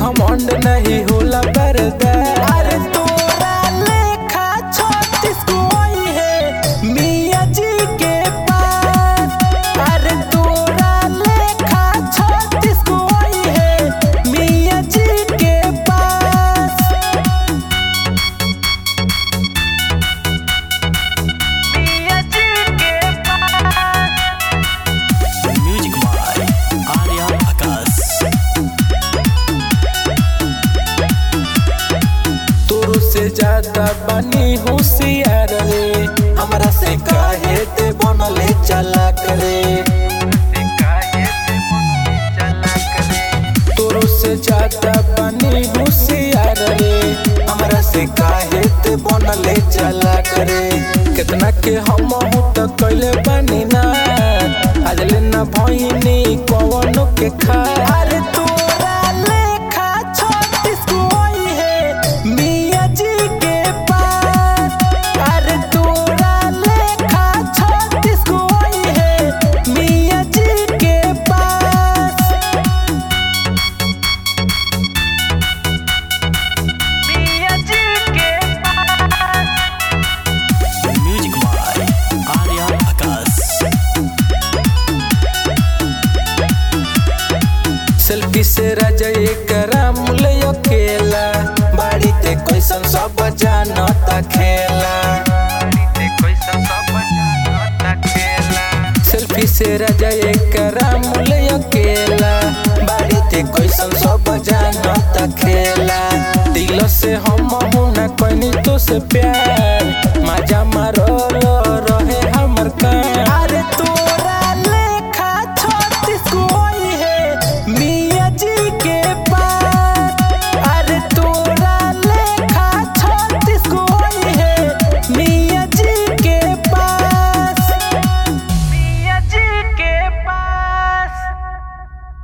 घमंड नहीं होला बर्दाश्त अरे तोरा लेखा छत्तीस कोई है मियाँ जी के पास अरे तोरा लेखा छत्तीस कोई है मियाँ जी के पास मियाँ जी के म्यूजिक बाय आर्या आकाश तोरो से ज्यादा बनी होशियार रे हमरा से काहे ते बनले चला करे तोरो से ज्यादा बनी होशियार रे हमरा से काहे ते बनले चला करे कितना के हम हूं त कइले बानी ना आज ले ना भइनी कवनो के खा अरे तोरा लेखा छत्तीस कोई है मियाँ जी के पास अरे तोरा लेखा छत्तीस कोई है मियाँ जी के पास मियाँ जी के music by Arya Akash selfie से राजा एक रामुल अकेला बाड़ी ते कैसन सब जानता खेला सेल्फी से राजा एक रामुल अकेला बाड़ी ते कैसन सब जानता खेला दिल से हम हूं ना कोई तो से प्यार